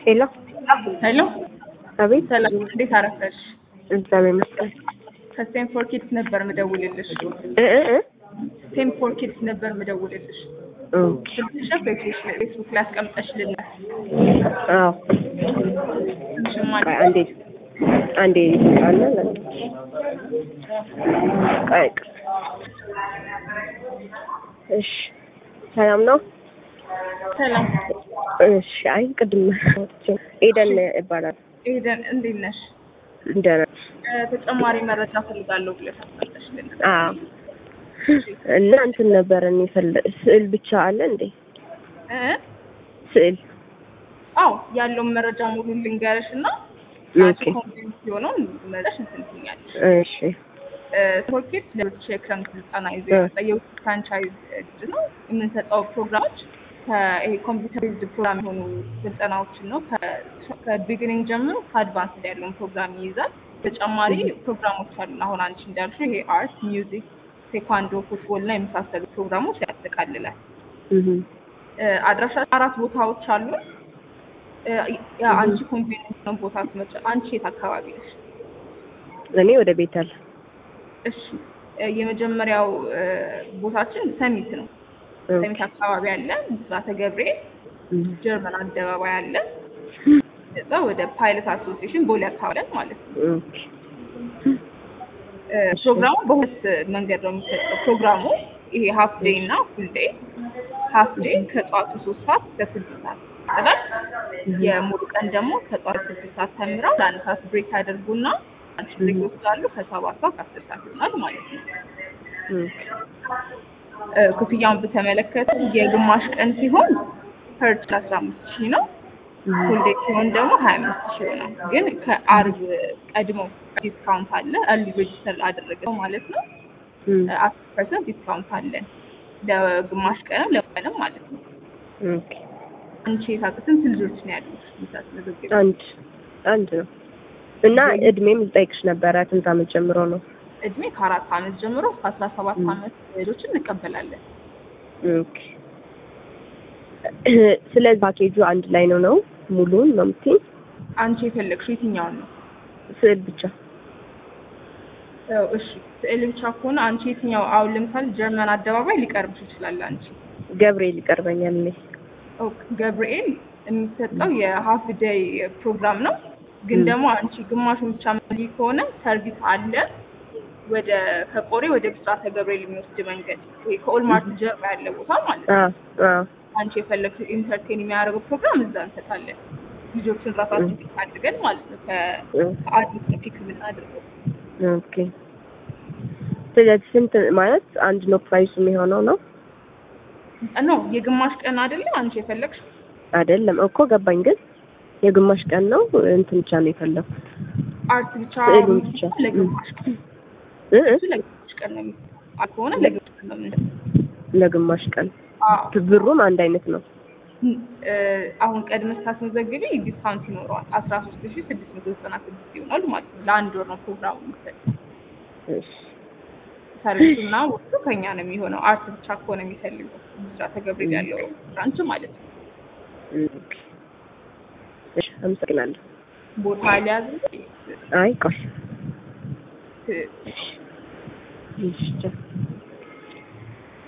ሄሎ ሄሎ አቤት። ሰላም፣ እንዴት አረፈሽ? እግዚአብሔር ይመስገን። ከስቴም ፎር ኪድስ ነበር ምደውልልሽ። እ እ እ ስቴም ፎር ኪድስ ነበር ምደውልልሽ። ኦኬ። ስልክሽ ፌስቡክ ላይ አስቀምጠሽልናል። አዎ። ስምሽም ቆይ አለ አንዴ አንዴ አለ ቆይ እሺ፣ ሰላም ነው? ሰላም እሺ። አይ ቅድም ኤደን ይባላል። ኤደን፣ እንዴት ነሽ? ደህና እ፣ ተጨማሪ መረጃ ፈልጋለሁ ብለሽ አስቀምጠሽልናል። አዎ። እና እንትን ነበር እኔ ፈለ ስዕል ብቻ አለ እንዴ? እ ስዕል አዎ ያለውን መረጃ ሙሉ ልንገርሽ እና ኦኬ። ኮንፊደንስ የሆነውን መረጃሽ እንትን ትይኛለሽ። እሺ። ቶርኬት ለብቻ የክረምት ስልጠና ይዞ እ። የመጣ የውጭ ፍራንቻይዝ ድርጅት ነው። የምንሰጠው ፕሮግራሞች ከይሄ ኮምፒውተር ቤዝድ ፕሮግራም የሆኑ ስልጠናዎችን ነው። ከቢግኒንግ ጀምሮ ከአድቫንስ ያለውን ፕሮግራም ይይዛል። ተጨማሪ ፕሮግራሞች አሉ። አሁን አንቺ እንዳልሽው ይሄ አርት፣ ሚውዚክ፣ ቴኳንዶ፣ ፉትቦል እና የመሳሰሉ ፕሮግራሞች ያጠቃልላል። እህ እ፣ አድራሻ አራት ቦታዎች አሉ። እ፣ ያ አንቺ ኮንቬኒንስ ነው ቦታ ትመጫ። አንቺ የት አካባቢ ነሽ? እኔ ወደ ቤተል እሺ እ፣ የመጀመሪያው እ፣ ቦታችን ሰሚት ነው። ሰሚት አካባቢ አለ። ብስራተ ገብርኤል ጀርመን አደባባይ አለ። እዛ ወደ ፓይለት አሶሲዬሽን ቦሌ አካባቢ አለ ማለት ነው። ኦኬ። እ፣ ፕሮግራሙ በሁለት መንገድ ነው የሚሰጠው። ፕሮግራሙ ይሄ ሀፍ ዴይ እና ፉል ዴይ። ሀፍ ዴይ ከጠዋቱ ሶስት ሰዓት እስከ ስድስት ሰዓት ይቀጥላል። የሙሉ ቀን ደግሞ ከጠዋቱ ስድስት ሰዓት ተምረው ለአንድ ሰዓት ብሬክ ያደርጉና አንድ ብሬክ ይወስዳሉ። ከሰባት ሰዓት ከአስር ሰዓት ይሆናል ማለት ነው። ኦኬ። እ፣ ክፍያውን በተመለከተ የግማሽ ቀን ሲሆን ፐርች አስራ አምስት ሺህ ነው። ፉል ዴይ ሲሆን ደግሞ ሀያ አምስት ሺህ ይሆናል። ግን ከአርብ ቀድሞ ዲስካውንት አለ። እርሊ ሬጅስተር አደረገው ማለት ነው። እም፣ አስር ፐርሰንት ዲስካውንት አለን ለግማሽ ቀንም ለቀንም ማለት ነው። ኦኬ። አንቺ የታቀ ስንት ልጆች ነው ያሉት? ምታስመዘግብ አንድ አንድ ነው እና እድሜም ልጠይቅሽ ነበረ ስንት ዓመት ጀምሮ ነው? እድሜ ከአራት ዓመት ጀምሮ እስከ አስራ ሰባት ዓመት ልጆችን እንቀበላለን። ኦኬ። ስለዚህ ፓኬጁ አንድ ላይ ነው ነው ሙሉን ነው የምትይኝ? አንቺ የፈለግሽው የትኛውን ነው? ስዕል ብቻ ያው እሺ ስዕል ብቻ ከሆነ አንቺ የትኛው አሁን ለምሳሌ ጀርመን አደባባይ ሊቀርብሽ ይችላል። አንቺ ገብርኤል ይቀርበኛል እኔ። ኦኬ፣ ገብርኤል የሚሰጠው የሀፍ ዴይ ፕሮግራም ነው። ግን ደግሞ አንቺ ግማሹን ብቻ መሊ ከሆነ ሰርቪስ አለ ወደ ከቆሬ ወደ ብስራተ ገብርኤል የሚወስድ መንገድ ይሄ ከኦልማርት ጀርባ ያለ ቦታ ማለት ነው። አዎ አዎ አንቺ የፈለግሽው ኢንተርቴን የሚያደርገው ፕሮግራም እዛ እንሰጣለን። ልጆችን ራሳችን ፒክ አድርገን ማለት ነው። ከ- ከአዲስ ነው ፒክ የምናደርገው። ኦኬ። ስለዚህ ስንት ማለት አንድ ነው ፕራይሱ የሚሆነው ነው? ኖ የግማሽ ቀን አይደለ አንቺ የፈለግሽው አይደለም እኮ ገባኝ። ግን የግማሽ ቀን ነው እንትን ብቻ ነው የፈለኩት አርት ብቻ ስዕሉን ብቻ። ለግማሽ ቀን እ እ እሱ ለግማሽ ቀን ነው የሚሰጠው ከሆነ ለግማሽ ቀን ነው የምንሰጠው። ለግማሽ ቀን አዎ ብሩም አንድ አይነት ነው። እ፣ አሁን ቀድመሽ ስታስመዘግቢ ዲስካውንት ይኖረዋል። አስራ ሶስት ሺ ስድስት መቶ ዘጠና ስድስት ይሆናል ማለት ነው። ለአንድ ወር ነው ፕሮግራሙ የሚሰጠው። እሺ ሰርቪሱና ወቅቱ ከኛ ነው የሚሆነው። አርት ብቻ ከሆነ የሚፈልገው ብስራተ ገብርኤል ያለው ብራንች ማለት ነው። ኦኬ። እሺ አመሰግናለሁ። ቦታ ሊያዝ አይ ቆይ ት- እሺ ቻው።